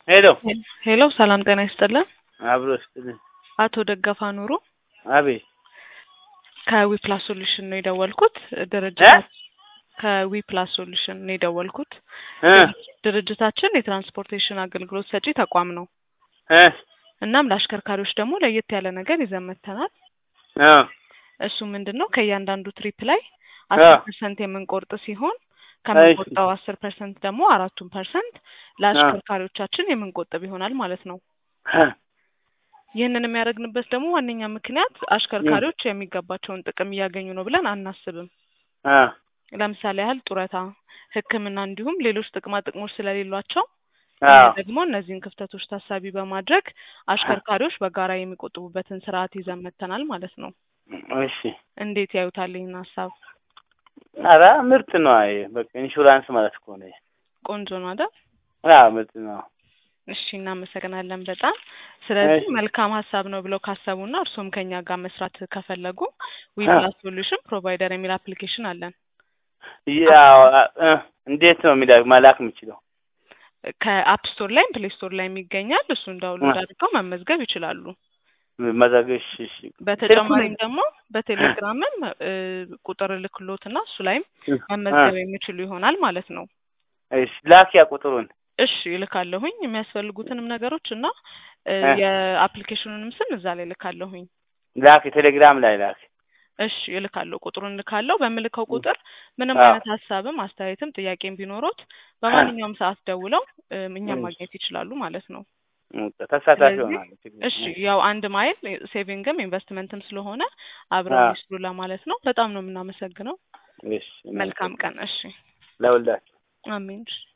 ሄሎ ሄሎ ሰላም ጤና ይስጥልን። አብሮ ስጥልን። አቶ ደገፋ ኑሩ አቤት ከዊፕላስ ሶሉሽን ነው የደወልኩት። እ? ድርጅት ከዊፕላስ ሶሉሽን ነው የደወልኩት። እ ድርጅታችን የትራንስፖርቴሽን አገልግሎት ሰጪ ተቋም ነው። እ እናም ለአሽከርካሪዎች ደግሞ ለየት ያለ ነገር ይዘን መጥተናል። እ እሱ ምንድን ነው ከእያንዳንዱ ትሪፕ ላይ አ አስር ፐርሰንት የምንቆርጥ ሲሆን ከምንቆርጠው አስር ፐርሰንት ደግሞ አራቱን ፐርሰንት ለአሽከርካሪዎቻችን የምንቆጥብ ይሆናል ማለት ነው። እ ይህንን የሚያደርግንበት ደግሞ ዋነኛ ምክንያት አሽከርካሪዎች የሚገባቸውን ጥቅም እያገኙ ነው ብለን አናስብም። እ ለምሳሌ ያህል ጡረታ፣ ሕክምና እንዲሁም ሌሎች ጥቅማ ጥቅሞች ስለሌሏቸው አዎ እኛ ደግሞ እነዚህን ክፍተቶች ታሳቢ በማድረግ አሽከርካሪዎች በጋራ የሚቆጥቡበትን ስርዓት ይዘን መጥተናል ማለት ነው። እሺ እንዴት ያዩታል ይህን ሀሳብ? ኧረ ምርጥ ነው። አይ በቃ ኢንሹራንስ ማለት እኮ ነው። ቆንጆ ነው አይደል? አዎ ምርጥ ነው። እሺ እናመሰግናለን በጣም ስለዚህ እሺ መልካም ሀሳብ ነው ብለው ካሰቡና እርሶም ከኛ ጋር መስራት ከፈለጉ ዊፕላስ ሶሉሽን ፕሮቫይደር የሚል አፕሊኬሽን አለን። ያው እ እንዴት ነው የሚላ መላክ የምችለው? ከአፕ ስቶር ላይም ፕሌይ ስቶር ላይ ይገኛል። እሱን ዳውንሎድ አድርገው መመዝገብ ይችላሉ። መዘግሽ እሺ በተጨማሪም ደግሞ በቴሌግራምም እ ቁጥር ልክሎትና እሱ ላይም መመዝገብ የሚችሉ ይሆናል ማለት ነው። እሺ ላኪያ ቁጥሩን እሺ እልካለሁኝ የሚያስፈልጉትንም ነገሮች እና እ እ የአፕሊኬሽኑንም ስም እዛ ላይ እልካለሁኝ። ላክ ቴሌግራም ላይ ላክ። እሺ እልካለሁ፣ ቁጥሩን እልካለሁ። በምልከው ቁጥር ምንም አዎ አይነት ሀሳብም አስተያየትም ጥያቄም ቢኖሮት በማንኛውም ሰዓት ደውለው እ እኛን እሺ ማግኘት ይችላሉ ማለት ነው። ተሳታፊ ስለዚህ ሆናለሁ። ችግር እሺ የለም። ያው አንድ ማይል ሴቪንግም ኢንቨስትመንትም ስለሆነ አብረው አዎ ይስሩ ለማለት ነው። በጣም ነው የምናመሰግነው። እሺ መልካም ቀን። እናመሰግናለን እሺ ለሁላችሁ። አሜን። እሺ